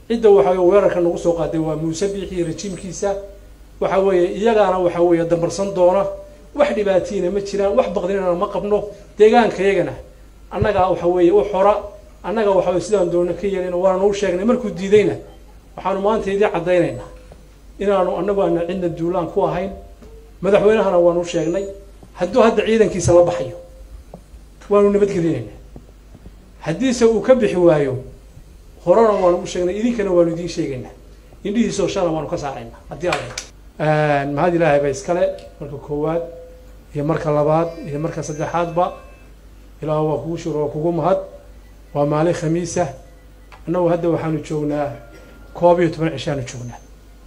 cidda waxa weye weerarka nagu soo qaaday waa muuse biixi iyo rajiimkiisa waxa weeye iyagaana waxa weeye dambarsan doona wax dhibaatiina ma jiraan wax baqdinana ma qabno deegaankayagana annagaa waxa weeye u xora annaga waxa weye sidaan doona ka yeelina waana u sheegnay markuu diidayna waxaanu maanta idii caddaynaynaa inaanu annagu aana cidna duulaan ku ahayn madaxweynahana waanu u sheegnay hadduu hadda ciidankiisa la baxayo waanu nabadgelinaynaa haddiise uu ka bixi waayo horena waanu u sheegnay idinkana waanu idiin sheegaynaa indhihiisoo shana waanu ka saaraynaa haddii alla mahad ilaahay ba iskale marka koowaad iyo marka labaad iyo marka saddexaadba ilaah waa kugu shuro waa kugu mahad waa maalin khamiisa annagu hadda waxaanu joognaa koob iyo toban cishaanu joognaa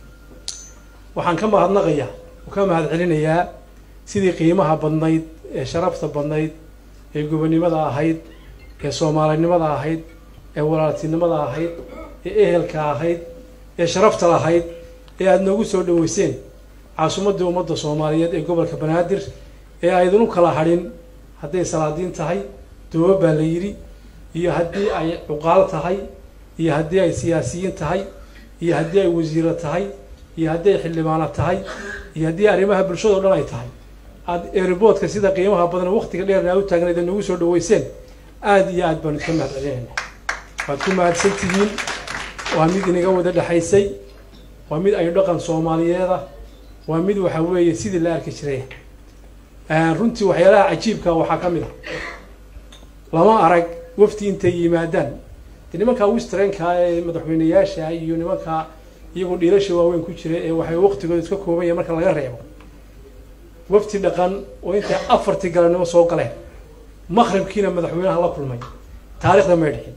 waxaan ka mahadnaqayaa oo ka mahad celinayaa sidii qiimaha badnayd ee sharafta badnayd ee gobonnimada ahayd ee soomaalinimada ahayd ee walaaltinimada ahayd ee ehelka ahayd ee sharafta lahayd ee aada noogu soo dhaweyseen caasimadii ummadda soomaaliyeed ee gobolka banaadir ee aydinu kala hadhin hadday salaadiin tahay dooba baa la yidhi iyo haddii ay cuqaal tahay iyo haddii ay siyaasiyiin tahay iyo haddii ay wasiiro tahay iyo haddii ay xildhibaano tahay iyo haddii arrimaha bulshadao dhan ay tahay aada eriboodka sida qiimaha badan waktiga dheerna u taagnayd ee nagu soo dhaweyseen aada iyo aad baanu iska mahad celinayna waad ku mahadsan tihiin waa mid inaga wada dhexaysay waa mid ay dhaqan soomaaliyeeda waa mid waxa weeye sidii la arki jiray runtii waxyaalaha cajiibka waxaa ka mid a lama arag wafti intay yimaadaan de nimankaa wistrenka ee madaxweyneyaasha iyo nimankaa iyagoo dhiilasha waaweyn ku jira ee waxay waqtigooda iska kooban yahay marka laga reebo wafti dhaqan oo intay afartii galanimo soo galeen maqribkiina madaxweynaha la kulmay taarikhda may dhicin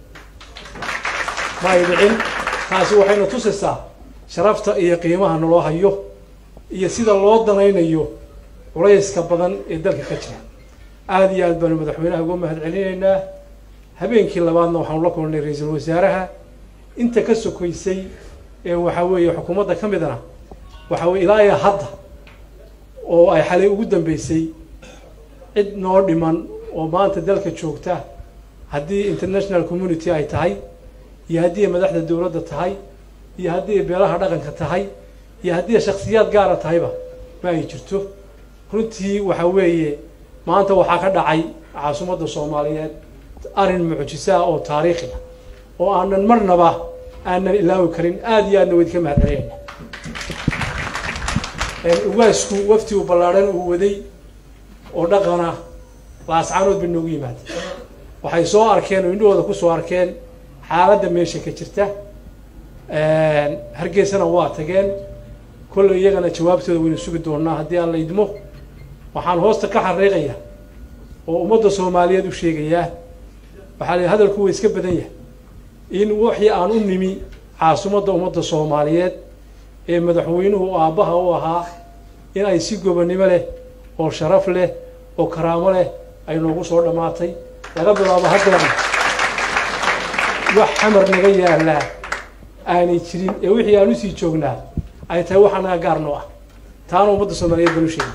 ma ay dhicin taasi waxayna tusaysaa sharafta iyo qiimaha naloo hayo iyo sida loo danaynayo culayska badan ee dalka ka jira aada iyo aad baanu madaxweynaha uga mahad celinaynaa habeenkii labaadna waxaanu la kulnay ra-iisul wasaaraha inta ka sokaysay ee waxa weeye xukuumadda ka midana waxa weye ilaa iyo hadda oo ay xalay ugu dambeysay cid noo dhiman oo maanta dalka joogta haddii international community ay tahay iyo haddii ay madaxda dowladda tahay iyo haddii ay beelaha dhaqanka tahay iyo haddii ay shaksiyaad gaara tahayba ma ay jirto runtii waxa weeye maanta waxaa ka dhacay caasimadda soomaaliyeed arrin mucjisaa oo taariikhiya oo aanan marnaba aanan ilaawi karin aada iyo aadna waydka mahad celinayna ugaasku wafti u ballaadhan uu waday oo dhaqana laascaanood bay noogu yimaada waxay soo arkeen oo indhahooda kusoo arkeen xaaladda meesha ka jirta hargeysana waa tageen kolley iyagana jawaabtooda waynu sugi doonaa haddii aan la idmo waxaan hoosta ka xariiqaya oo ummadda soomaaliyeed u sheegayaa waxaa la hadalku waa iska badan yahay in wixii aan u nimi caasimadda ummadda soomaaliyeed ee madaxweynuhu aabbaha u ahaa in ay si gobonnimo leh oo sharaf leh oo karaamo leh ay noogu soo dhammaatay laga bilaabo haddana wax xamar naga yaallaa aanay jirin ee wixii aan usii joognaa ay tahay waxaa naga gaar noo ah taana ummadda soomaaliyeed baan u sheegay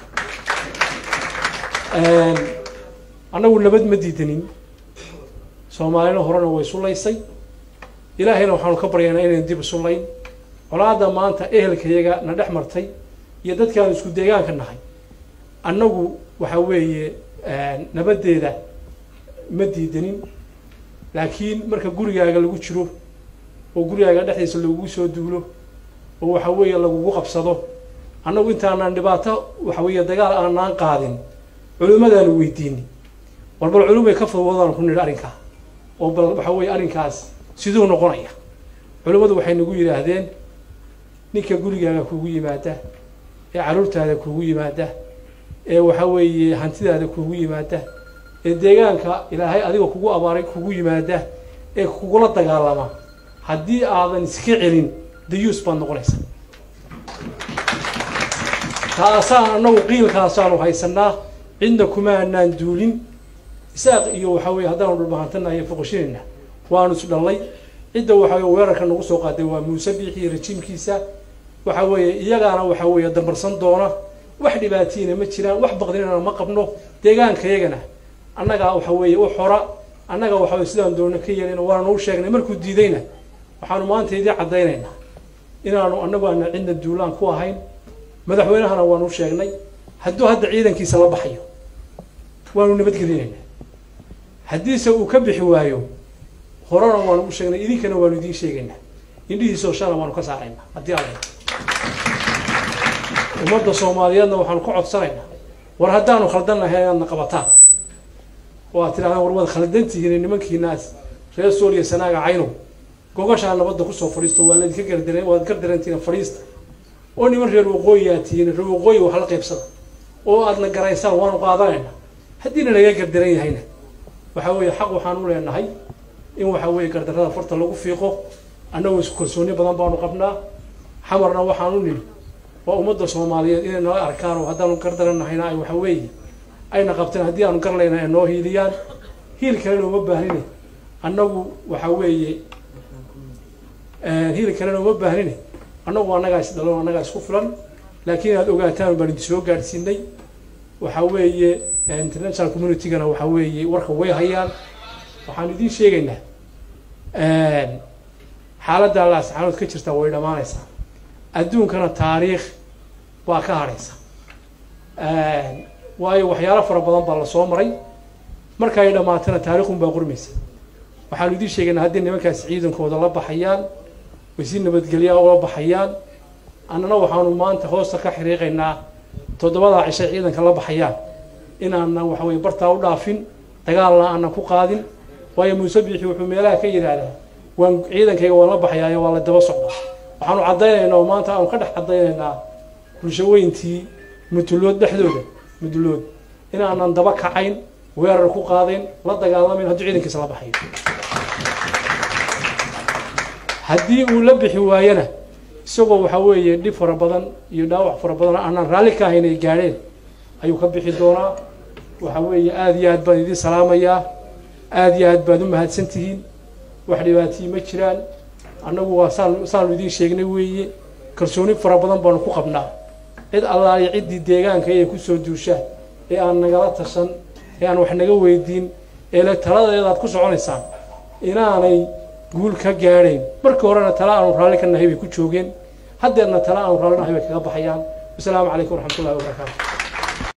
annagu nabad ma diidanin soomaalina horena way sulaysay ilaahayna waxaanu ka baryaynaa inaynu dib isulayn colaadda maanta ehelkayaga na dhex martay iyo dadkaanu isku deegaanka nahay annagu waxa weeye nabaddeeda ma diidanin laakiin marka gurigaaga lagu jiro oo gurigaaga dhexdiisa lagugu soo duulo oo waxa weeye lagugu qabsado annagu intaanaan dhibaato waxa weeye dagaal aanaan qaadin culimmadaanu weydiini war bal culumay ka fadwadaan ku nidhi arrinkaa oo bal waxa weeye arrinkaas siduu noqonaya culimmadu waxay nagu yidhaahdeen ninka gurigaaga kugu yimaada ee carruurtaada kugu yimaada ee waxa weeye hantidaada kugu yimaada ee deegaanka ilaahay adiga kugu abaaray kugu yimaada ee kugula dagaalama haddii aadan iska celin dayuus baad noqonaysaa taasaan annagu qiilkaasaanu haysanaa cidna kuma anaan duulin isaaq iyo waxa weye haddaanu dhulbahantanahay foqoshinayna waanu isdhallay cidda waxa weye weerarka nagu soo qaaday waa muuse biixi iyo rajiimkiisa waxa weeye iyagaana waxa weeye dambarsan doona wax dhibaatiina ma jiraan wax baqdinana ma qabno deegaankayagana annagaa waxa weeye u xora annaga waxa weye sidaan doona ka yeelina waana u sheegnay markuu diidayna waxaanu maanta idii caddaynaynaa inaanu annagu aana cidna duulaan ku ahayn madaxweynahana waanu sheegnay hadduu hadda ciidankiisa la baxayo waanu nabadgelinaynaa haddiise uu ka bixi waayo horena waanu u sheegnay idinkana waanu idiin sheegaynaa indhihiisoo shana waanu ka saaraynaa haddii alla ummadda soomaaliyeedna waxaanu ka codsanaynaa war haddaanu khaldan lahayn inaadna qabataan oo aad tidhahdaan war waad khaldantihiin nimankiinaas reer sooliya sanaaga caynow gogashaa nabadda kusoo fadhiisto waa laydinka gardaran waad gardarantihiin fadhiista oo niman reer waqooyi aad tihiin reer waqooyi wax la qaybsada oo aadna garaysaan waanu qaadanaynaa haddiina naga gardaran yahayna waxa weeye xaq waxaan u leenahay in waxa weeye gardarrada farta lagu fiiqo annagoo isku kalsooni badan baanu qabnaa xamarna waxaan u nidhi waa ummadda soomaaliyeed inay nala arkaan oo haddaanu gardarannahayna ay waxa weeye ayna qabteen haddii aanu garlayna ay noo hiiliyaan hiil kalena uma baahnine annagu waxa weeye hiil kalena uma baahnine annagu annagaa is dhalo annagaa isku filan laakiin inaad ogaataan baan idin soo gaadhsiinay waxa weeye international communitygana waxa weeye warka way hayaan waxaan idiin sheegaynaa xaaladda laasxaanood ka jirta way dhammaanaysaa adduunkana taariikh waa ka hadhaysa waayo waxyaalo fara badan baa lasoo maray marka ay dhammaatana taariikhun baa qurmaysa waxaanu idiin sheegaynaa haddii nimankaasi ciidankooda la baxayaan way si nabadgelyaa ula baxayaan annana waxaanu maanta hoosta ka xiriiqaynaa toddobadaa cishay ciidanka la baxayaan inaanan waxa weye bartaa u dhaafin dagaalna aanan ku qaadin waayo muuse biixi wuxuu meelaha ka yidhaahdaa waan ciidankayga waan la baxayaayo waa la daba socdaa waxaanu caddaynaynaa oo maanta aanu ka dhex caddaynaynaa bulshaweyntii mutulood dhexdooda mudulood inaanan daba kacayn weerar ku qaadayn la dagaalamayn hadduu ciidankiisa la baxayo haddii uu la bixi waayana isagoo waxa weeye dhib fara badan iyo dhaawac fara badan aanaan raalli ka ahayn ay gaadheen ayuu ka bixi doonaa waxa weeye aada iyo aad baan idiin salaamayaa aada iyo aad baad u mahadsan tihiin wax dhibaatiyi ma jiraan annagu waa saan saanu idiin sheegnay weeye kalsooni fara badan baanu ku qabnaa cid allaaliyo ciddii deegaanka ee kusoo duusha ee aan nagala tashan ee aan wax naga weydiin ee le taladeedaad ku soconaysaan inaanay guul ka gaadhayn markii horena tala aanu raalli ka nahay bay ku joogeen haddeerna tala aanu raalli nahay bay kaga baxayaan wasalaamu calaykum waraxmat ullahi wabarakaatu